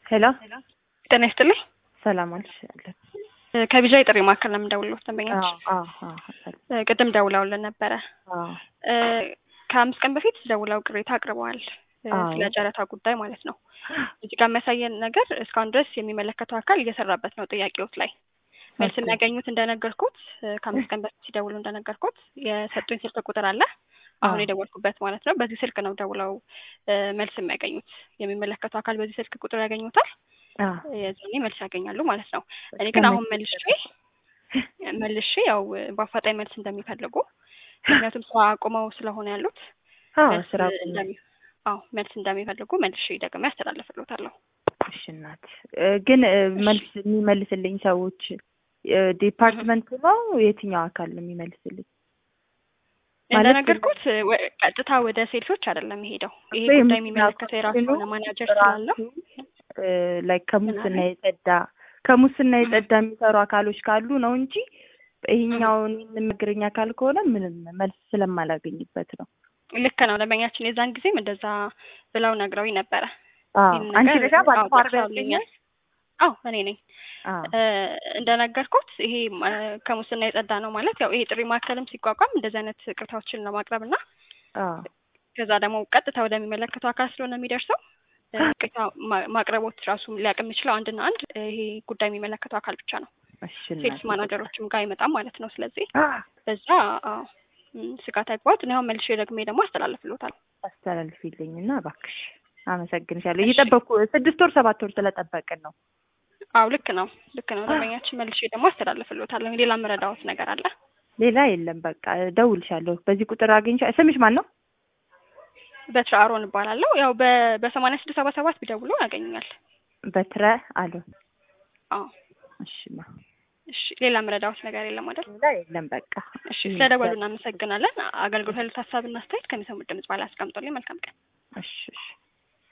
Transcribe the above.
ሄሎ ጤና ይስጥልኝ። ሰላም አልሽ? እ ከቢዣ የጥሪ ማዕከል ነው የምደውልልዎት ደንበኛች አዎ አዎ አዎ እ ቅድም ደውለውልን ነበረ። አዎ እ ከአምስት ቀን በፊት ደውለው ቅሬታ አቅርበዋል እ አዎ። ስለ ጨረታ ጉዳይ ማለት ነው። እዚህ ጋር የሚያሳየን ነገር እስካሁን ድረስ የሚመለከተው አካል እየሰራበት ነው ጥያቄዎት ላይ መልስ ኦኬ። የሚያገኙት እንደነገርኩት እ ከአምስት ቀን በፊት ሲደውሉ እንደነገርኩት የሰጡኝ ስልክ ቁጥር አለ አሁን አዎ። የደወልኩበት ማለት ነው። በዚህ ስልክ ነው ደውለው እ መልስ የሚያገኙት። የሚመለከተው አካል በዚህ ስልክ ቁጥር ያገኙታል። አዎ የዛኔ መልስ ያገኛሉ ማለት ነው። እኔ ግን አሁን መልሼ መልሼ ያው በአፋጣኝ መልስ እንደሚፈልጉ ምክንያቱም ስራ አቁመው ስለሆነ ያሉት አዎ መልስ ስራ እንደሚ አዎ መልስ እንደሚፈልጉ መልሼ ደግሜ ያስተላልፍልዎታለሁ። እሺ እናት እ ግን እ መልስ የሚመልስልኝ ሰዎች እ ዲፓርትመንት ነው የትኛው አካል ነው የሚመልስልኝ? ማለት እንደነገርኩት ወ- ቀጥታ ወደ ሴልሶች አይደለም የሄደው። ይሄ ወይም ጉዳይ የሚመለከተው የራሱ የሆነ ማናጀር ስላለው ላይክ ከሙስና የጸዳ ከሙስና የጸዳ የሚሰሩ አካሎች ካሉ ነው እንጂ ይሄኛውን የምንግረኝ አካል ከሆነ ምንም መልስ ስለማላገኝበት ነው። ልክ ነው። ደንበኛችን የዛን ጊዜም እንደዛ ብለው ነግረውኝ ነበረ። አዎ ይህን አንቺ ነገር ነሻ ባለፈው አዎ ዓርብ ጠቅሰውልኛል። ያልሽኝ? አዎ እኔ ነኝ። አዎ እ እንደነገርኩት ይሄ እ ከሙስና የጸዳ ነው ማለት ያው ይሄ ጥሪ ማዕከልም ሲቋቋም እንደዚህ አይነት ቅሬታዎችን ለማቅረብ እና አዎ ከዛ ደግሞ ቀጥታ ወደሚመለከተው አካል ስለሆነ የሚደርሰው እ ቅሬታ ማ- ማቅረቦት ራሱ ሊያውቅ የሚችለው አንድና አንድ እ ይሄ ጉዳይ የሚመለከተው አካል ብቻ ነው። እሺ ሴልስ እናቴ። ማናጀሮችም ጋር አይመጣም ማለት ነው። ስለዚህ አዎ በዛ አዎ እም፣ ስጋት አይግባዎት። እኔ አሁን መልሼ ደግሜ ደግሞ አስተላልፍልዎታል። አስተላልፊልኝ እና እባክሽ አመሰግንሻለሁ። እሺ። እየጠበቅኩ ስድስት ወር ሰባት ወር ስለጠበቅን ነው። አዎ ልክ ነው ልክ ነው ደንበኛችን። መልሼ ደግሞ አስተላልፍልዎታለሁ። ሌላ የምረዳዎት ነገር አለ? ሌላ የለም። በቃ እደውልሻለሁ። በዚህ ቁጥር አግኝሻ ስምሽ ማን ነው? በትረ አሮን እባላለሁ። ያው በ በሰማንያ ስድስት ሰባ ሰባት ቢደውሉ ያገኙኛል። በትረ አሉ። አዎ እሺ ማ እሺ። ሌላ የምረዳዎት ነገር የለም አይደል? ሌላ የለም። በቃ እሺ። ስለደወሉ እናመሰግናለን። አገልግሎት ያሉት ሀሳብና አስተያየት ከሚሰሙት ድምጽ በላይ አስቀምጡልኝ። መልካም ቀን። እሺ እሺ